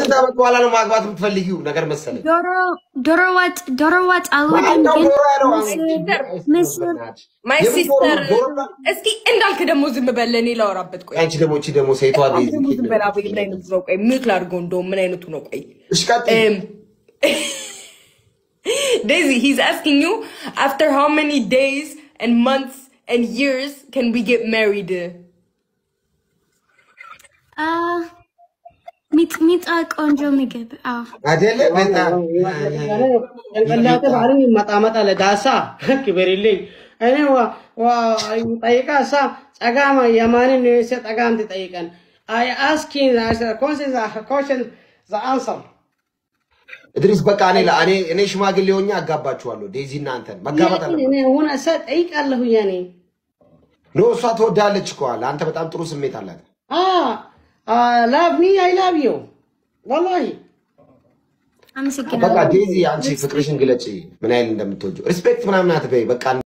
ከስንት ዓመት በኋላ ነው ማግባት የምትፈልጊው ነገር መሰለኝ። ዶሮ ዶሮ ወጥ ዶሮ ወጥ አልወድም፣ ማነው ግን ዶሮ ያለው? ምስር ምስር ማይ የምን ዶሮ ሲስተር ነው? ዶሮ ነው? እስኪ እንዳልክ ደግሞ ዝም በል እኔ ላወራበት ቆይ አንቺ ደግሞ እቺ ደግሞ ሴቷ አንተ ዴዚ ደግሞ ዝም በል አቤል ምን አይነቱ ነው ቆይ ሚውት ላድርገው እንደውም ምን አይነቱ ነው ቆይ እሺ ቀጥይ። Um, Daisy, he's asking you after how many days and months and years can we get married? አ ሚጥሚጣ ቆንጆ ምግብ። አዎ አይደለ በጣም ጭንቅላቴ ባልን ይመጣመጣ ለዳሳ ክበሪልኝ እኔ ጠይቃ እሳ ጸጋማ የማንን ሴ ጠጋም ትጠይቀን አይ አስኪን ኮሽን ዘ አንሰር እድሪስ በቃ እኔ ላ- እኔ እኔ ሽማግሌ ሆኜ አጋባችኋለሁ። ዴዚ እና አንተን መጋባት አለ እኔ ሁን እሳ ጠይቃለሁ ያኔ ኖ እሷ ትወዳለች እኮ አለ። አንተ በጣም ጥሩ ስሜት አላት። ላቭ ሚ አይ ላቭ ዩ ወላሂ አመሰግናለሁ። በቃ ዴዚ አንቺ ፍቅርሽን ግለጪ፣ ምን ያህል እንደምትወጂው ሪስፔክት ምናምን አትበይ። በቃ